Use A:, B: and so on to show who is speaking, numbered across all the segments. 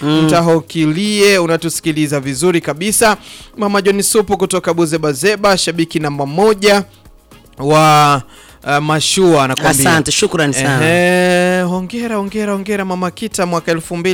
A: Mtahokilie unatusikiliza vizuri kabisa. Mama John Supu kutoka Buzebazeba, shabiki namba moja wa uh, mashua anakuambia.
B: Asante, shukrani sana.
A: Ehe, hongera hongera hongera Mama Kita, mwaka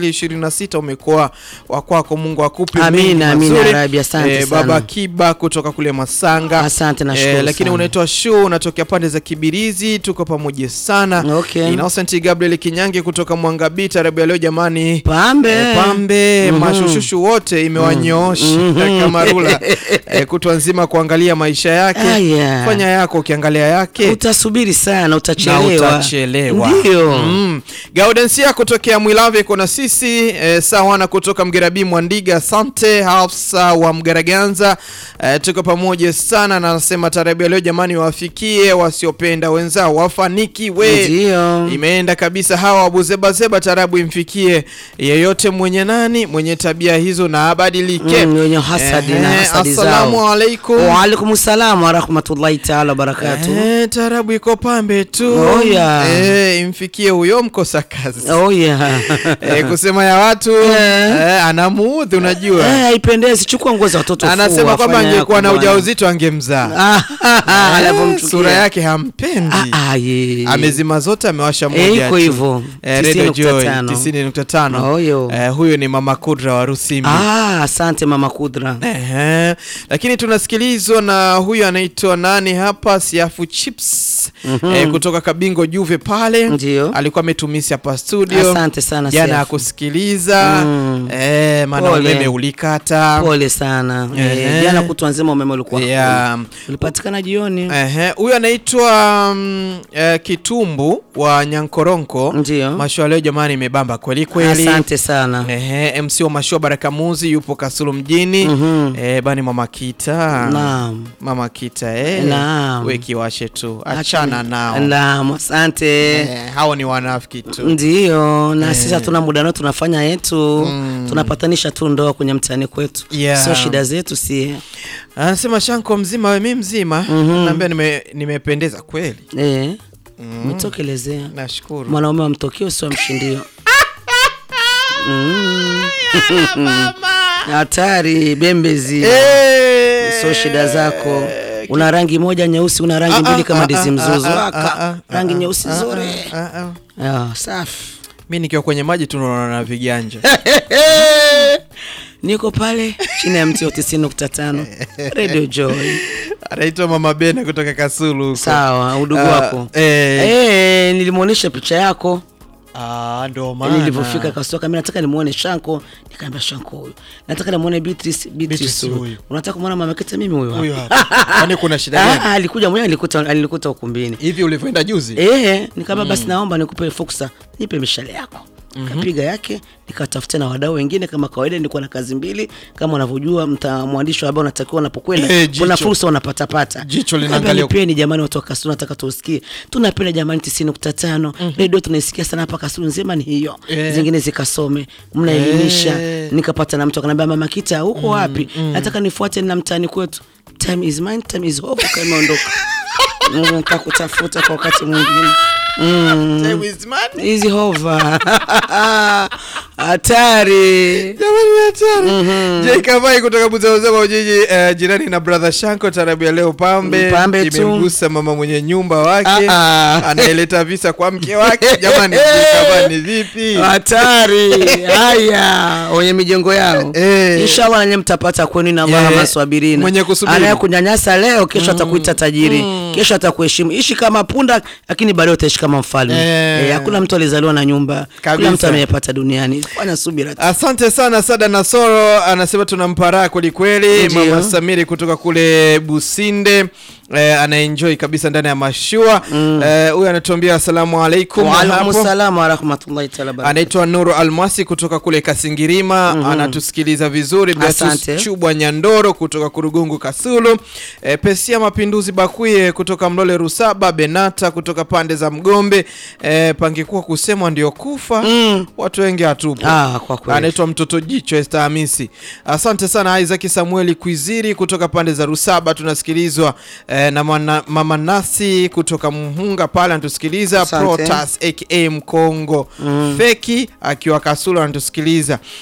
A: 2026 umekuwa wa kwako, Mungu akupe
B: Amina,
A: mengi
B: amina,
A: mazuri.
B: Rabi, asante
A: Eh,
B: sana.
A: Baba Kiba kutoka kule Masanga.
B: Asante, nashukuru
A: Eh, lakini
B: sana.
A: unaitwa Shu, unatokea pande za Kibirizi, tuko pamoja sana.
B: Okay.
A: Innocent Gabriel Kinyange kutoka Mwangabita, tarabu ya leo jamani.
B: Pambe.
A: Eh, pambe mashushushu wote imewanyoosha kama rula eh, kutwa nzima kuangalia maisha yake.
B: Aya.
A: Fanya yako ukiangalia yake
B: Utasubiri sana,
A: na
B: utachelewa.
A: utachelewa.
B: Ndio.
A: Mm. Gaudensia kutokea Mwilave kuna sisi eh, Sawana kutoka Mgerabi Mwandiga, asante Hafsa wa Mgaraganza eh, tuko pamoja sana na anasema tarabu ya leo jamani, wafikie wasiopenda wenzao wafanikiwe.
B: Ndio.
A: Imeenda kabisa hawa wabuzebazeba, tarabu imfikie yeyote mwenye nani mwenye tabia hizo na abadilike.
B: Mm, wenye hasadi na
A: Ehe,
B: hasadi zao.
A: assalamu alaikum.
B: Waalaikum salam warahmatullahi taala wabarakatu.
A: Eh, tarabu iko pambe tu.
B: Oh, yeah.
A: Eh, imfikie huyo mkosa kazi.
B: Oh yeah.
A: Eh, kusema ya watu eh, anamuudhi unajua.
B: Eh, haipendezi. Chukua nguo za watoto
A: Anasema
B: fua,
A: kwamba
B: fanya
A: angekuwa
B: yako
A: na
B: bwana.
A: ujauzito angemzaa.
B: Ah,
A: Eh,
B: anavyomchukia.
A: sura yake hampendi.
B: Ah, ah, ye.
A: Amezima zote amewasha
B: Eh,
A: moja.
B: iko
A: tu.
B: hivyo.
A: Eh, Radio Joy
B: 90.5.
A: 90.5.
B: Oyo.
A: Eh, huyo ni Mama Kudra wa Rusimbi.
B: Ah, asante mama Kudra.
A: Ehe. Lakini tunasikilizwa na huyu anaitwa nani hapa, Siafu Chips eh, kutoka Kabingo Juve pale,
B: Ndio.
A: alikuwa ametumisi hapa studio
B: Asante sana
A: jana
B: Siafu.
A: akusikiliza
B: Mm.
A: eh, maana
B: Pole.
A: umeme ulikata.
B: Pole sana.
A: Ehe.
B: Eh, jana kutwa nzima umeme ulikuwa
A: Yeah.
B: hakuna. ulipatikana jioni.
A: Ehe, huyu anaitwa mm, eh, Kitumbu wa Nyankoronko.
B: Ndio.
A: Mashua leo jamani, imebamba kweli kweli.
B: Asante sana.
A: Ehe, MC wa mashua Baraka Muzi yupo Kasulu mjini.
B: Mhm.
A: Eh, bani mama Kita.
B: Naam.
A: Mama Kita eh.
B: Naam.
A: We kiwashe tu. Achana nao.
B: Naam, asante.
A: Eh, hao ni wanafiki tu.
B: Ndio, na sisi hatuna muda nao, tunafanya yetu, tunapatanisha tu ndoa kwenye mtaani kwetu,
A: Yeah.
B: sio shida zetu sie.
A: Anasema Shanko mzima we mi mzima. Naambia nime nimependeza kweli.
B: Eh, mtokelezea
A: Nashukuru.
B: mwanaume wa mtokio sio mshindio. Mm. Hatari bembezi,
A: Eh.
B: sio shida zako. Una rangi moja nyeusi, una rangi mbili kama ndizi mzuzu. Aka, rangi nyeusi nzuri.
A: Ah, ah.
B: Ah, safi.
A: Mi nikiwa kwenye maji tunaona na viganja.
B: Niko pale chini ya mti wa 90.5 Radio Joy.
A: Anaitwa Mama Bena kutoka Kasulu huko.
B: Sawa, udugu
A: Ah,
B: wako.
A: eh.
B: Eh, nilimwonyesha picha yako
A: Ah, ndo maana.
B: nilivyofika Kasoka, mimi nataka nimuone Shanko, nikaambia Shanko huyu. Nataka nimuone Beatrice, Beatrice
A: Beatrice
B: huyu.
A: huyu.
B: Unataka kumwona mama Kete mimi huyu
A: Huyu
B: hapa.
A: hapa. Kwani kuna shida
B: Ah,
A: gani?
B: ah, alikuja mwenyewe alikuta alikuta ukumbini.
A: Hivi ulivyoenda juzi?
B: Eh, nikamwambia basi naomba nikupe fursa, nipe mishale yako. Kapiga yake, nikatafuta na wadau wengine kama kawaida. Nilikuwa na kazi mbili kama unavyojua, mta mwandishi wa habari unatakiwa unapokwenda
A: Eh, jicho.
B: kuna fursa unapata pata.
A: Jicho
B: Nikamwambia,
A: linaangalia-
B: nipeni jamani, watu wa Kasulu, nataka tusikie. Tunapenda jamani 90.5 redio tunaisikia sana hapa Kasulu nzima, ni hiyo
A: Eh.
B: zingine zikasome, mnaelimisha.
A: Eh.
B: Nikapata na mtu akanambia, mama Kita, huko wapi? Nataka nifuate na mtaani kwetu. Time is mine, time is over, kama imeondoka. Mm, Nitakutafuta kwa wakati mwingine. Mm.
A: Time is money.
B: Hizi hova hatari.
A: Jamani hatari. Jay Kavai kutoka Buzauzaba Ujiji eh, jirani na brother Shanko tarabu ya leo pambe.
B: Pambe tu.
A: Imemgusa mama mwenye nyumba wake.
B: Ah, ah.
A: Anaeleta visa kwa mke wake. Jamani Jay Kavai ni vipi?
B: hatari haya wenye mijengo yao
A: Eh.
B: inshallah nanyi mtapata kwenu na
A: Eh,
B: Allahumma swabirina
A: mwenye kusubiri.
B: anayekunyanyasa leo kesho atakuita tajiri kesho atakuheshimu ishi kama punda lakini baadaye utaishi kama mfalme
A: Eh.
B: Eh, hakuna mtu alizaliwa na nyumba
A: Kabisa.
B: kila mtu ameyapata duniani fanya subira tu.
A: Asante sana Sada Nasoro anasema tunamparaa kweli kweli.
B: Ndio.
A: Mama Samiri kutoka kule Businde eh, anaenjoy kabisa ndani ya mashua eh, huyu anatuambia asalamu alaikum.
B: Waalaikum
A: hapo.
B: salam warahmatullahi taala barakatuh.
A: anaitwa Nuru Almasi kutoka kule Kasingirima anatusikiliza vizuri. Beatrice
B: Asante.
A: Chubwa Nyandoro kutoka Kurugungu Kasulu, e, Pesia Mapinduzi Bakuye kutoka Mlole Rusaba, Benata kutoka pande za Mgombe. E, pangekuwa kusemwa ndio kufa
B: Mm.
A: watu wengi hatupo.
B: Ah, kwa kweli.
A: Anaitwa mtoto jicho Esther Hamisi. Asante sana Isaac Samueli Kwiziri kutoka pande za Rusaba tunasikilizwa eh, na mwana, mama Nasi kutoka Mhunga pale anatusikiliza
B: Asante.
A: Protas aka Mkongo Feki akiwa Kasulu anatusikiliza